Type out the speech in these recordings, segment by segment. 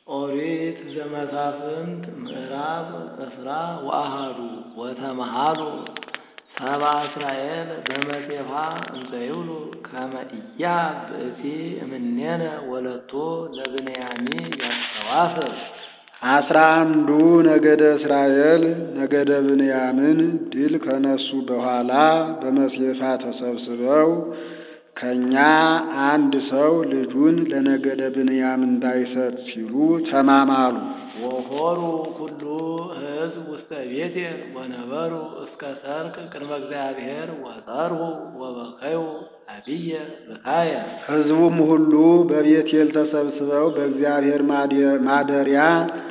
ኦሪት ዘመሳፍንት ምዕራፍ ዕስራ ወአሐዱ ወተመሃሉ ሰብአ እስራኤል በመሴፋ እንዘ ይብሉ ከመ ኢያብ ብእሲ እምኔነ ወለቶ ለብንያሚ ያስተዋስብ አስራ አንዱ ነገደ እስራኤል ነገደ ብንያምን ድል ከነሱ በኋላ በመሴፋ ተሰብስበው ከእኛ አንድ ሰው ልጁን ለነገደ ብንያም እንዳይሰጥ ሲሉ ተማማሉ። ወሖሩ ኩሉ ሕዝብ ውስተ ቤቴል ወነበሩ እስከ ሰርክ ቅድመ እግዚአብሔር ወጸርሁ ወበከዩ አብየ ብካየ ሕዝቡም ሁሉ በቤቴል ተሰብስበው በእግዚአብሔር ማደሪያ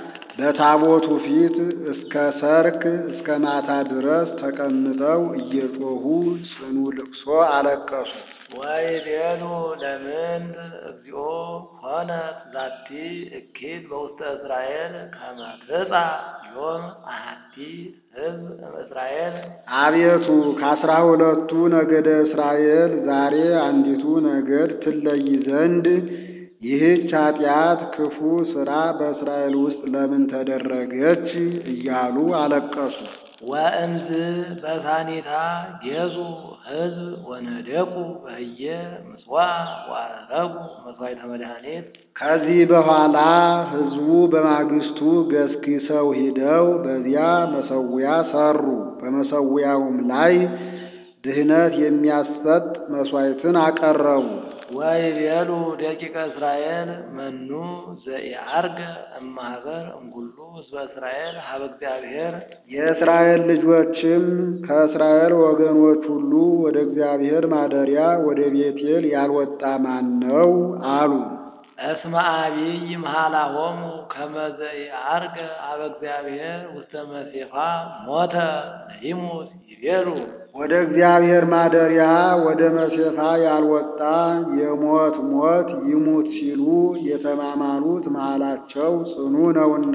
በታቦቱ ፊት እስከ ሰርክ እስከ ማታ ድረስ ተቀምጠው እየጮኹ ጽኑ ልቅሶ አለቀሱ። ወይቤሉ ለምን እግዚኦ ሆነት ዛቲ እኪት በውስተ እስራኤል ከመ ትጻእ ዮም አሐቲ ሕዝብ እምእስራኤል አቤቱ ከአስራ ሁለቱ ነገደ እስራኤል ዛሬ አንዲቱ ነገድ ትለይ ዘንድ ይህች ኃጢአት ክፉ ሥራ በእስራኤል ውስጥ ለምን ተደረገች? እያሉ አለቀሱ። ወእምዝ በሳኒታ ጌዙ ሕዝብ ወነደቁ በህየ ምጽዋዕ ወአረጉ መሥዋዕተ መድኃኒት ከዚህ በኋላ ሕዝቡ በማግስቱ ገስግሰው ሂደው በዚያ መሠዊያ ሠሩ። በመሠዊያውም ላይ ድህነት የሚያሰጥ መሥዋዕትን አቀረቡ። ወይቤሉ ደቂቀ እስራኤል መኑ ዘኢዐርገ እማኅበር እምኩሉ ሕዝበ እስራኤል ሀበ እግዚአብሔር የእስራኤል ልጆችም ከእስራኤል ወገኖች ሁሉ ወደ እግዚአብሔር ማደሪያ ወደ ቤቴል ያልወጣ ማን ነው? አሉ። እስመ አቢይ መሃላሆሙ ከመ ዘኢዐርገ ሀበ እግዚአብሔር ውስተ መሴፋ ሞተ ለይሙት ይቤሉ ወደ እግዚአብሔር ማደሪያ ወደ መሴፋ ያልወጣ የሞት ሞት ይሙት ሲሉ የተማማሉት መሃላቸው ጽኑ ነውና።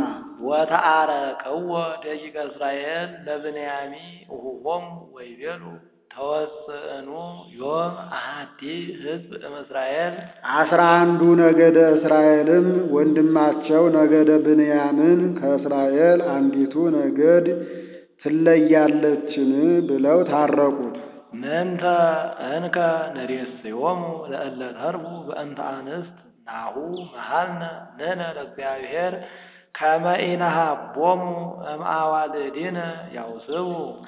ወተአረከዎ ደቂቀ እስራኤል ለብንያሚ እሁሆሙ ወይቤሉ ተወስእኑ ዮም አሐቲ ሕዝብ እምእስራኤል አስራ አንዱ ነገደ እስራኤልም ወንድማቸው ነገደ ብንያምን ከእስራኤል አንዲቱ ነገድ ትለያለችን ብለው ታረቁት። ምንተ እንከ ነሬስዮሙ ለእለ ተርቡ በእንተ አንስት ናሁ መሃልነ ንሕነ ለእግዚአብሔር ከመ ኢነሃቦሙ እምአዋልዲነ ያውስቡ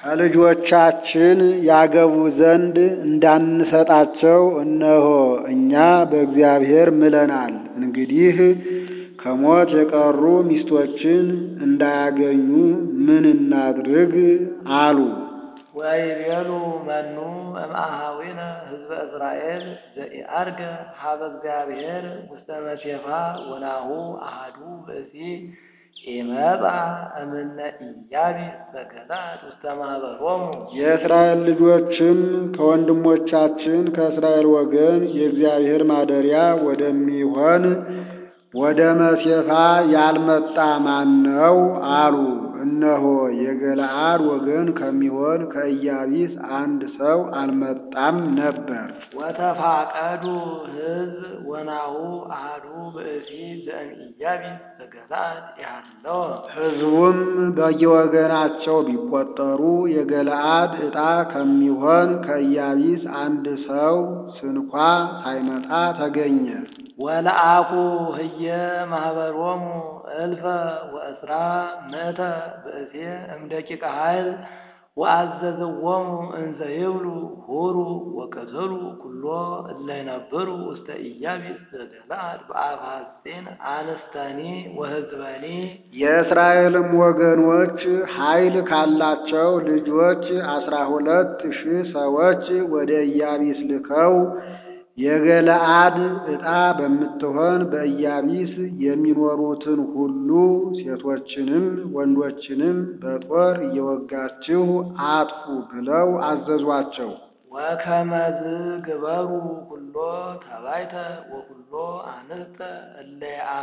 ከልጆቻችን ያገቡ ዘንድ እንዳንሰጣቸው እነሆ እኛ በእግዚአብሔር ምለናል። እንግዲህ ከሞት የቀሩ ሚስቶችን እንዳያገኙ ምን እናድርግ? አሉ። ወይቤሉ መኑ እምአሃዊነ ሕዝበ እስራኤል ዘኢዐርገ ሀበ እግዚአብሔር ውስተ መሴፋ ወናሁ አሐዱ ብእሲ ኢመጻ እምነ ኢያቢስ ዘገለዓድ ውስተ ማኅበሮሙ የእስራኤል ልጆችም ከወንድሞቻችን ከእስራኤል ወገን የእግዚአብሔር ማደሪያ ወደሚሆን ወደ መሴፋ ያልመጣ ማን ነው? አሉ። እነሆ የገለዓድ ወገን ከሚሆን ከኢያቢስ አንድ ሰው አልመጣም ነበር። ወተፋቀዱ ሕዝብ ወናሁ አሐዱ ብእሲ ዘእምኢያቢስ ዘገለዓድ ያለው ሕዝቡም በየወገናቸው ቢቆጠሩ የገለዓድ ዕጣ ከሚሆን ከኢያቢስ አንድ ሰው ስንኳ ሳይመጣ ተገኘ። ወለአኩ ህየ ማኅበሮሙ እልፈ ወእስራ ምእተ ብእሴ እምደቂቀ ኃይል ወአዘዝዎሙ እንዘ ይብሉ ሁሩ ወቅትሉ ኩሎ እለ ይነብሩ ውስተ ኢያቢስ ዘገለዓድ በአፈ ሐጺን አንስተኒ ወሕዝበኒ የእስራኤልም ወገኖች ኃይል ካላቸው ልጆች አስራ ሁለት ሺህ ሰዎች ወደ ኢያቢስ ልከው የገለዓድ ዕጣ በምትሆን በኢያቢስ የሚኖሩትን ሁሉ ሴቶችንም ወንዶችንም በጦር እየወጋችሁ አጥፉ ብለው አዘዟቸው። ወከመዝ ግበሩ ኩሎ ተባይተ ወኩሎ አንስተ እለ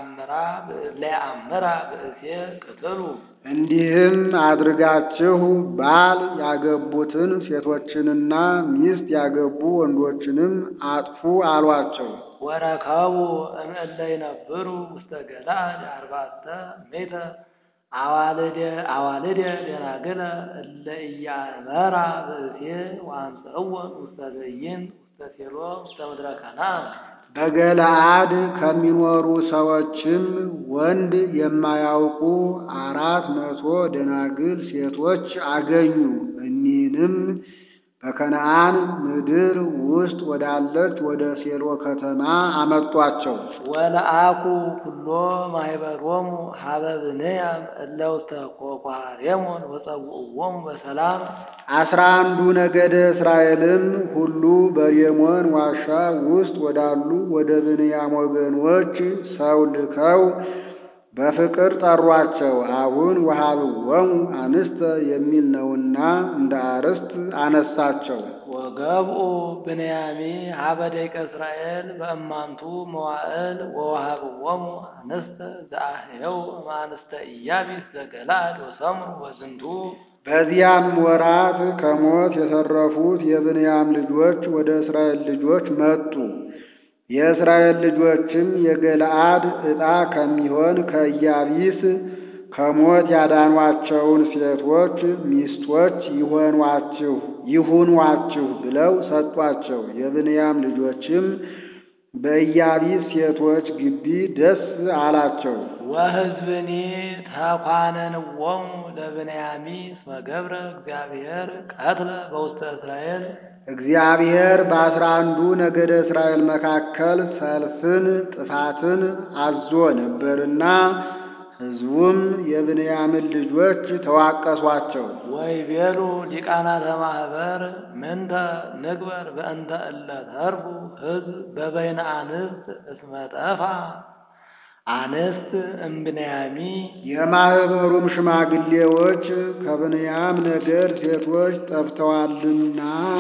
የአምራ ብእሴ ቅትሉ እንዲህም አድርጋችሁ ባል ያገቡትን ሴቶችንና ሚስት ያገቡ ወንዶችንም አጥፉ አሏቸው። ወረከቡ እምእለ ይነብሩ ውስተ ገለዓድ አርባዕተ ሜተ አዋልደ አዋልደ ደናግለ እለ ኢያእመራ ብእሴ ወአምጽእዎን ውስተ ትዕይንት ውስተ ሴሎ ውስተ ምድረ ከነዓን በገለዓድ ከሚኖሩ ሰዎችም ወንድ የማያውቁ አራት መቶ ደናግል ሴቶች አገኙ። እኒህንም በከነዓን ምድር ውስጥ ወዳለች ወደ ሴሎ ከተማ አመጧቸው። ወለአኩ ኩሎ ማኅበሮሙ ሀበ ብንያም እለ ውስተ ኮኳሬሞን ወጸውዕዎሙ በሰላም አስራ አንዱ ነገደ እስራኤልም ሁሉ በሬሞን ዋሻ ውስጥ ወዳሉ ወደ ብንያም ወገኖች ሰው ልከው በፍቅር ጠሯቸው። አሁን ወሀብዎሙ አንስተ የሚል ነውና እንደ አርዕስት አነሳቸው። ወገብኡ ብንያሚ ሀበ ደቂቀ እስራኤል በእማንቱ መዋዕል ወወሃብዎሙ አንስተ ዘአህየው እምአንስተ ኢያቢስ ዘገለዓድ ወሰምሩ በዝንቱ በዚያም ወራት ከሞት የተረፉት የብንያም ልጆች ወደ እስራኤል ልጆች መጡ። የእስራኤል ልጆችም የገለዓድ ዕጣ ከሚሆን ከኢያቢስ ከሞት ያዳኗቸውን ሴቶች ሚስቶች ይሆኗችሁ ይሁኗችሁ ብለው ሰጧቸው። የብንያም ልጆችም በኢያቢስ ሴቶች ግቢ ደስ አላቸው። ወሕዝብኒ ተኳነንዎሙ ለብንያሚ እስመ ገብረ እግዚአብሔር ቀትለ በውስተ እስራኤል እግዚአብሔር በአስራ አንዱ ነገደ እስራኤል መካከል ሰልፍን ጥፋትን አዞ ነበርና ሕዝቡም የብንያምን ልጆች ተዋቀሷቸው። ወይቤሉ ሊቃናተ ማኅበር ምንተ ንግበር በእንተ እለ ተርፉ ሕዝብ በበይነ አንስት እስመ ጠፋ አንስት እምብንያሚ የማኅበሩም ሽማግሌዎች ከብንያም ነገድ ሴቶች ጠፍተዋልና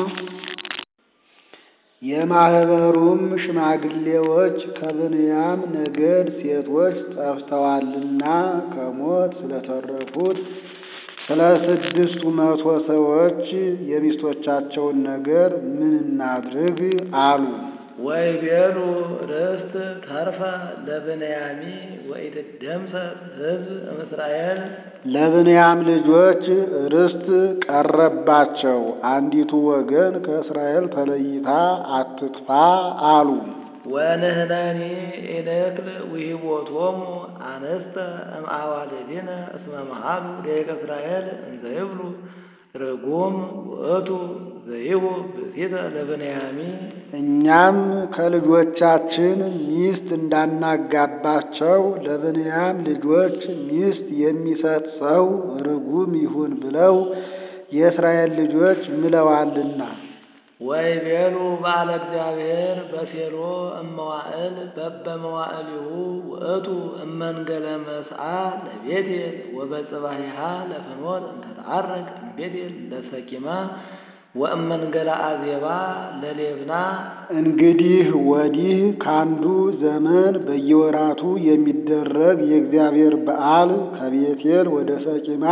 የማኅበሩም ሽማግሌዎች ከብንያም ነገድ ሴቶች ጠፍተዋልና ከሞት ስለተረፉት ስለ ስድስቱ መቶ ሰዎች የሚስቶቻቸውን ነገር ምን እናድርግ አሉ። ወይቤሉ ርስት ተርፈ ለብንያሚ ወኢትደምሰስ ሕዝብ እምእስራኤል ለብንያም ልጆች ርስት ቀረባቸው፣ አንዲቱ ወገን ከእስራኤል ተለይታ አትጥፋ አሉ። ወንህነኒ ኢንክል ውሂቦቶሙ አንስተ እምአዋልዲነ እስመ መሃሉ ደቂቀ እስራኤል እንዘ ይብሉ ርጉም ውእቱ ዘይሁ ብእሲተ ለብንያሚ እኛም ከልጆቻችን ሚስት እንዳናጋባቸው ለብንያም ልጆች ሚስት የሚሰጥ ሰው ርጉም ይሁን ብለው የእስራኤል ልጆች ምለዋልና። ወይቤሉ በዓለ እግዚአብሔር በሴሎ እመዋዕል በበመዋዕሊሁ ውእቱ እመንገለ መስአ ለቤቴል ወበጽባሂሃ ለፍኖት እንተ ተዐርግ እምቤቴል ለሰኪማ ወእመንገለ አዜባ ለሌብና እንግዲህ ወዲህ ካንዱ ዘመን በየወራቱ የሚደረግ የእግዚአብሔር በዓል ከቤቴል ወደ ሰቂማ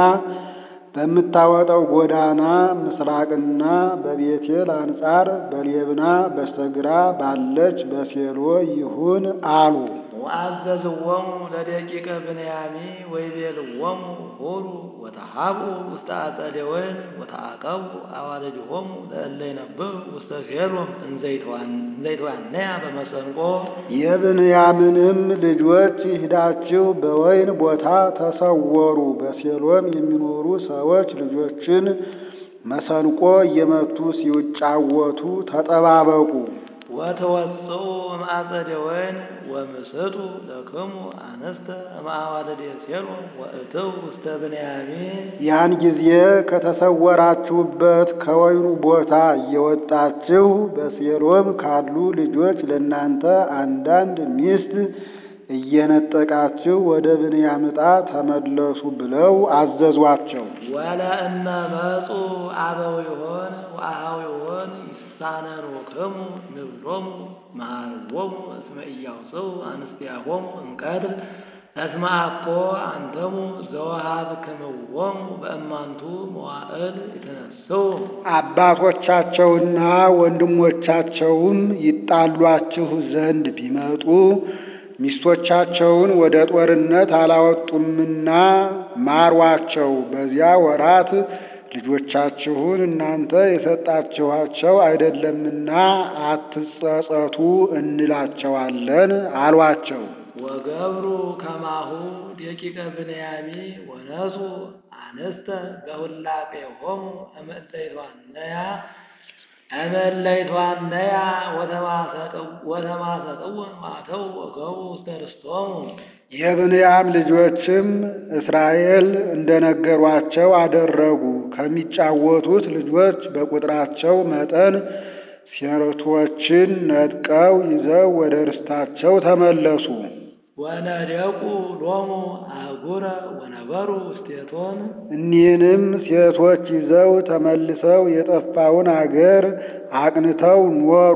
በምታወጣው ጎዳና ምስራቅና በቤቴል አንጻር በሌብና በስተግራ ባለች በሴሎ ይሁን አሉ። ወአዘዝዎሙ ለደቂቀ ብንያሚ ወይቤልዎሙ ሁሩ ወተሃብኡ ውስተ አጸደ ወይን ወተአቀቡ አዋልድዎሙ ለእለ ይነብሩ ውስተ ሴሎም እንዘይትዋነያ በመሰንቆ የብንያምንም ልጆች ሂዳችሁ በወይን ቦታ ተሰወሩ፣ በሴሎም የሚኖሩ ሰዎች ልጆችን መሰንቆ እየመቱ ሲጫወቱ ተጠባበቁ። ወተወጽኡ እምአጸደ ወይን ወምስጡ ለክሙ አንስተ እምአዋልደ ሴሎም ወእትው ውስተ ብንያሚን ያን ጊዜ ከተሰወራችሁበት ከወይኑ ቦታ እየወጣችሁ በሴሎም ካሉ ልጆች ለእናንተ አንዳንድ ሚስት እየነጠቃችሁ ወደ ብንያም ዕጣ ተመለሱ ብለው አዘዟቸው። ወለእመ መጹ አበዊሆን ወአኀዊሆን ንሳነኑክሙ ንብሎሙ መሃርዎሙ እስመ ኢያውፅኡ አንስቲያሆሙ እምቀትል እስመ አኮ አንተሙ ዘወሃብክምዎሙ በእማንቱ መዋዕል የተነስው አባቶቻቸውና ወንድሞቻቸውም ይጣሏችሁ ዘንድ ቢመጡ ሚስቶቻቸውን ወደ ጦርነት አላወጡምና ማሯቸው። በዚያ ወራት ልጆቻችሁን እናንተ የሰጣችኋቸው አይደለምና አትጸጸቱ እንላቸዋለን አሏቸው። ወገብሩ ከማሁ ደቂቀ ብንያሚ ወነሱ አንስተ በሁላቄሆሙ እምእለይቷነያ እምእለይቷነያ ወተማሰጥውን ማተው ወገቡ ውስተ ርስቶሙ የብንያም ልጆችም እስራኤል እንደነገሯቸው አደረጉ። ከሚጫወቱት ልጆች በቁጥራቸው መጠን ሴቶችን ነጥቀው ይዘው ወደ ርስታቸው ተመለሱ። ወነደቁ ሎሙ አህጉረ ወነበሩ ውስቴቶን እኒህንም ሴቶች ይዘው ተመልሰው የጠፋውን አገር አቅንተው ኖሩ።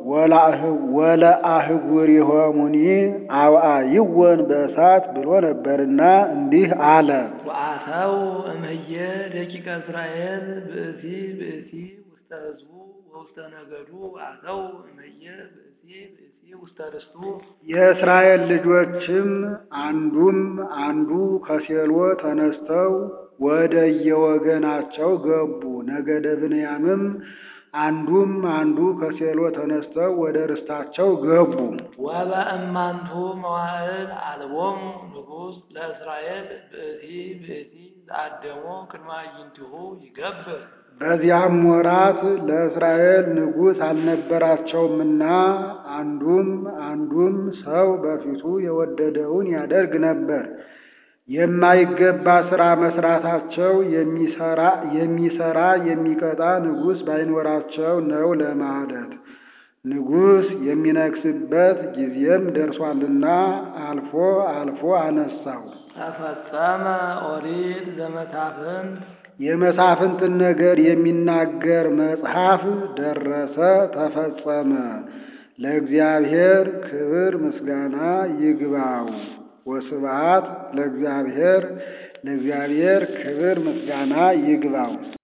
ወለአህጉሪሆሙኒ አብአይወን በእሳት ብሎ ነበርና እንዲህ አለ። ወአተው እምህየ ደቂቀ እስራኤል ብእሲ ብእሲ ውስተ ህዝቡ ወውስተ ነገዱ አተው እምህየ ብእሲ ብእሲ ውስተ ርስቱ የእስራኤል ልጆችም አንዱም አንዱ ከሴሎ ተነስተው ወደ የወገናቸው ገቡ። ነገደ ብንያምም አንዱም አንዱ ከሴሎ ተነስተው ወደ ርስታቸው ገቡ። ወበእማንቱ መዋዕል አልቦሙ ንጉሥ ለእስራኤል ብእሲ ብእሲ ዘአደሞ ቅድመ አዕይንቲሁ ይገብር በዚያም ወራት ለእስራኤል ንጉሥ አልነበራቸውምና አንዱም አንዱም ሰው በፊቱ የወደደውን ያደርግ ነበር። የማይገባ ሥራ መስራታቸው የሚሰራ የሚሰራ የሚቀጣ ንጉሥ ባይኖራቸው ነው ለማለት። ንጉሥ የሚነግስበት ጊዜም ደርሷልና አልፎ አልፎ አነሳው። ተፈጸመ ኦሪት ዘመሳፍንት የመሳፍንትን ነገር የሚናገር መጽሐፍ ደረሰ፣ ተፈጸመ። ለእግዚአብሔር ክብር ምስጋና ይግባው። ወስብሐት ለእግዚአብሔር ለእግዚአብሔር ክብር ምስጋና ይግባው።